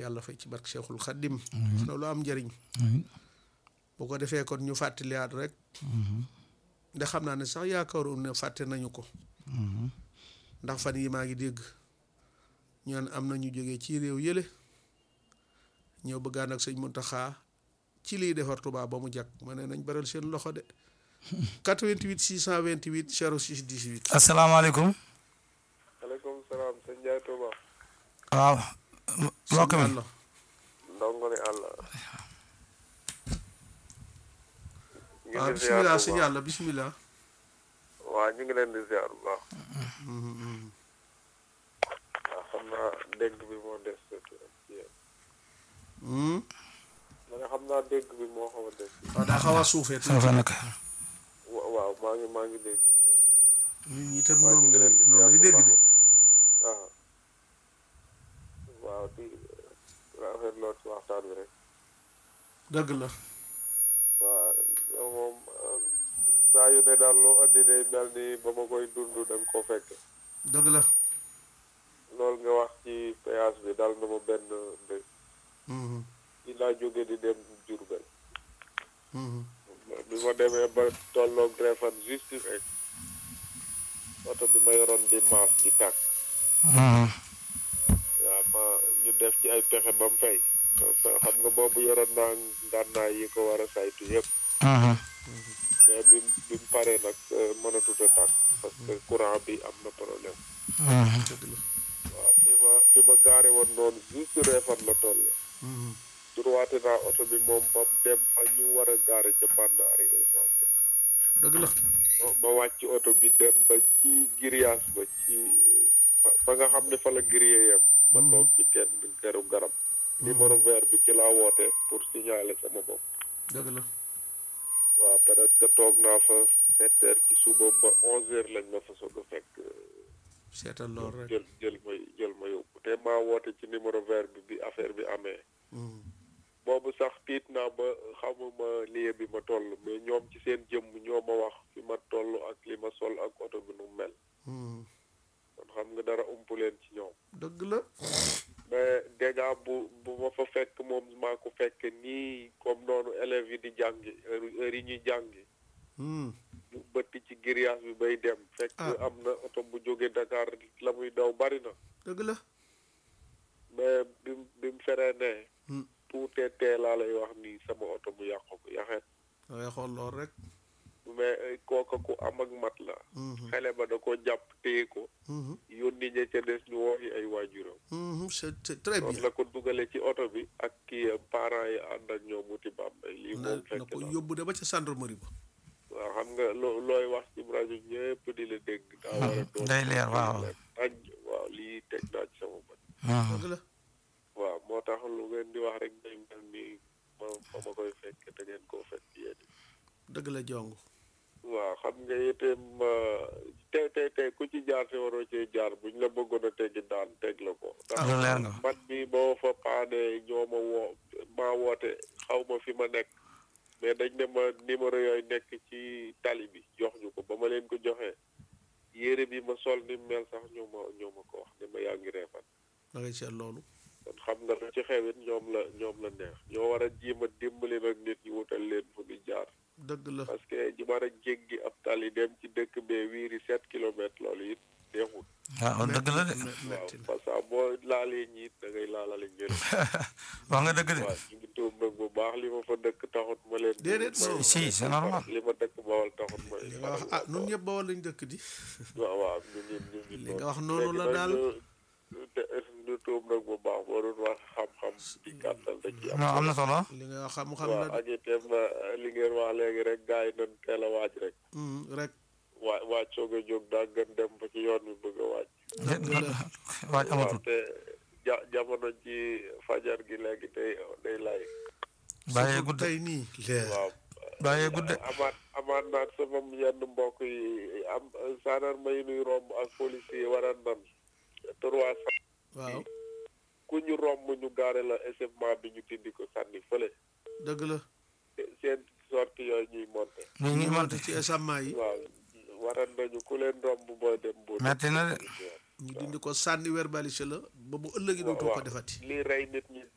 yàlla fay ci barke Cheikhul Khadim na lu am njëriñ bu ko defee kon ñu fàttaliyaat rek ndax xam naa ne sax yaakaaru ne fàtte nañu ko ndax fan yi maa ngi dégg ñaan am na ñu jógee ci réew yële ñëw bëggaan ak sëñ Muntaxa ci liy defar Tuubaa ba mu jag ma ne nañ baral seen loxo de 88 628 06 18 asalaamaaleykum aleykum salaam sëñ Ndiaye Touba waaw mbokk mi Yàlla ndongo ni àll ñu waaw ngi ziar bisimilah bu sëñ baax Yàlla bisimilah waaw ñu ngi leen di ziar bu baax waaw xam naa dégg bi moo des ci yéen ma ne xam naa dégg bi moo xaw a des waaw daa xaw a suufee soo fa nekk wa- waaw maa ngi maa ngi dégg nit ñi tam waaw ñu noonu ngi lay leen di noonu ziar lay bu dégg baax de waaw waaw di rafetloo ci waxtaan bi rek dëgg la waaw yow moom euh, saa yu ne daal loo andi day mel ni ba ma koy dund da nga ko fekke dëgg la loolu nga wax ci péage bi dal na ma benn bés Mhm, ci laa jóge di dem Diourbel mhm. bi ma demee ba tolloog Réfane juste rek oto bi ma yoroon di maas di tàkk waaw ma ñu def ci ay pexe ba mu fay xam nga boobu yoroon naa ngànnaay yi ko war a saytu yëpp mais bi mu bi mu paree nag euh, mënatut a tàkk parce que courant bi am na problème dëgg la waaw fi ma fi ma gaare woon noonu juste Réfane la toll Mhm, droite naa oto bi moom ba mu dem fa ñu war a gaare ca bande arrière essentielle dëgg la ma ma wàcc oto bi dem ba ci grillage ba ci fa fa nga xam ne fa la grillé yem ma toog ci kenn këru garab numéro vert bi ci laa woote pour signaler sama bopp dëgg la waaw presque toog naa fa sept heures ci suba ba onze heures lañ ma fa soog a fekk seetal lool rek jël jël ma jël ma yóbbu te maa woote ci numéro vert bi bi affaire bi amee Mhm, boobu sax tiit naa ba xamuma lieu bi ma toll mais ñoom ci seen jëmm ñoo ma wax fi ma toll ak li ma sol ak oto bi nu mel mhm. kon xam nga dara umpu leen ci ñoom dëgg la mais dégâts bu bu ma fa fekk moom maa ko fekk nii comme noonu élèves yi di jàngi heure heure yi ñuy jàngi Mhm, ñu bëtt ci grillage bi bay dem fekk Ah. am na oto bu jóge Dakar la muy daw bari na dëgg la mais bi mu bi mu feree ne Hmm. tuutee tee laa lay wax nii sama oto mu yàqu ko yaxeet da ngay xool lool rek mais eh, kooka ku am ak mat la Mhm, xale ba da ko jàpp téye ko mhm, yónni ña ca des ñu wooyi ay waajuram mhm. c'est c'est très noonu bien la ko dugale ci oto bi ak kii eh, parents yi ànd ak ñoom wuti Bambey lii na moom na fekk ko na yóbbu de ba ca gendarmerie ba waaw xam nga loo looy wax ci rajo ñëpp di la dégg daa war a doon day leer waaw aj waaw lii teg naa ci sama bët dëgg la waaw moo tax lu ngeen di wax rek day mel ni ma fa ma koy fekk da ngeen koo fekk yéen dëgg la jong waaw xam nga itam tey tey tey ku ci jaar te waroo cee jaar buñ la bëggoon a teggi daan teg la ko ndax lu leer nga man mi boo fa paanee ñoo ma woo maa woote xaw ma fi ma nekk mais dañ ne ma numéro yooyu nekk ci tali bi jox ñu ko ba ma leen ko joxee yére bi ma sol ni mel sax ñoo ma ñoo ma ko wax ne ma yaa ngi reefan da ngay seet loolu kon xam nga lu ci xewit ñoom la ñoom la neex ñoo war a jiima dimbali nag nit ñi wutal leen fu ñu jaar dëgg la parce que ji war a jéggi ab tali dem ci dëkk bee wiiri sept kilomètres loolu it neexul waaw dëgg la de Me- waaw metti na parce que boo laalee ñiit da ngay laalale njëriñ wax nga dëgg de waaw ñu ngi tuub nag bu baax li ma fa dëkk taxut ma leen Déedéet, ma- non. si c'est normal li ma dëkk bawal taxut ma li nga wax ah nun ñëpp ba wala ñu dëkk di waaw waaw ñu ngi ñu ngi li nga wax noonu la daal ñu te ñu tuub nag bu baax boo doon wax xam-xam ci gàttal da ci am non am na solo li nga wax xam-xam waaw la de ak itam eh, li ngeen wax léegi rek gars yi nañ teel a waaj rek Mhm, rek waa waaj soog a jóg daa gën dem ba ci yoon bi bëgg a waaj waaj waaw amatul te ja jamono ji fajar gi léegi day day lay bàyyee surtout gudd tey nii leer waaw bàyyee gudd amaat amaat naat sama yenn mbokk yi am gendarme yi nuy romb ak police yi war a nan trois cent waaw ku ñu romb ñu gaare la échauffement bi ñu tindi ko sànni fële dëgg la seen sorti yooyu ñuy monté ñu ngi ñu monte monte ci esamment yi waaw waran nañu ku leen romb booy dem bu metti na de ñu dindi ko sànni verbalisé la ba bu ëllëgi dootoo ko defati lii rey nit ñi